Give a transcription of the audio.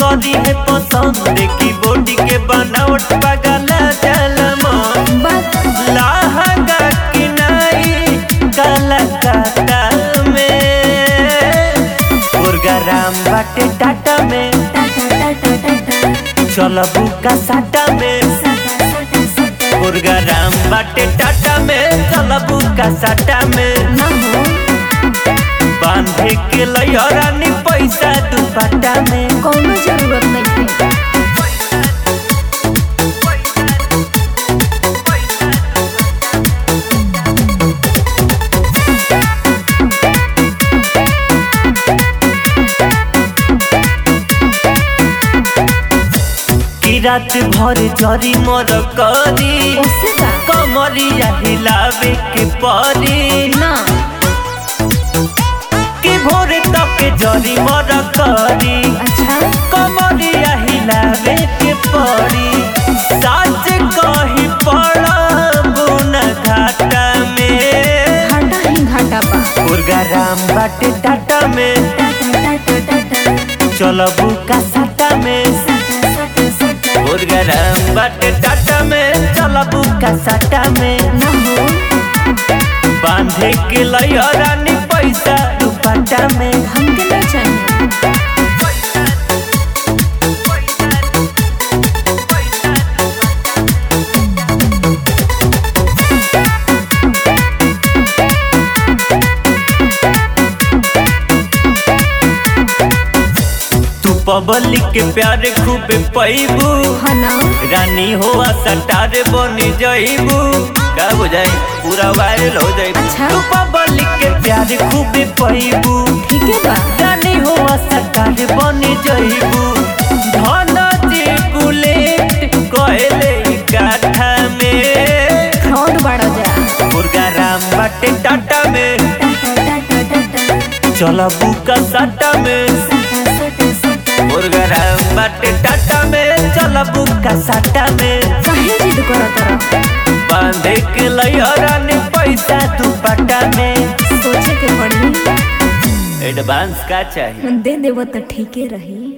करी है पसंद देखी बॉडी के बनावट पागल जलम बात लहंगा किनाई कलकत्ता में प्रोग्राम बाटे टाटा में टाटा टाटा टाटा चलबू का साटा में सटा सटा सटा प्रोग्राम बाटे टाटा में चलबू का साटा में ना हो बांधे के लयरानी पैसा दुपट्टा में कौनो जरूरत नहीं है कि रात भर जरी मर करी उससे का कमरिया हिलावे के परी ना कि भोर तक जरी मर करी अच्छा कमरिया हिलावे के परी साच कही पड़बू न घाटा में घाटा ही घाटा बा प्रोग्राम बाटे टाटा में टाटा टाटा टाटा चलबू का साटा में सटा सटा सटा प्रोग्राम बाटे टाटा में चलबू का साटा में ना हो बांधे के लयरानी पैसा दुपट्टा में हमके नहीं चाहिए तू पब्लिक के प्यार खूबे पैबू हाँ ना रानी हो सटार बनी जईबू का हो जाए पूरा वायरल हो जाए अच्छा। तू पब्लिक के प्यार खूबे पैबू ठीक है बा रानी हो सटार बनी जईबू धन जी बुलेट कहले गाथा में फ्रॉड बाड़ा जा प्रोग्राम बाटे टाटा में टाटा टाटा टाटा चलबू का साटा में सटा सटा सटा प्रोग्राम बाटे टाटा में चलबू का साटा में काहे जिद करत रह बांधे के लयरानी पैसा दुपट्टा में सोचे के पड़ी एडवांस का चाहिए दे देव तो ठीके रही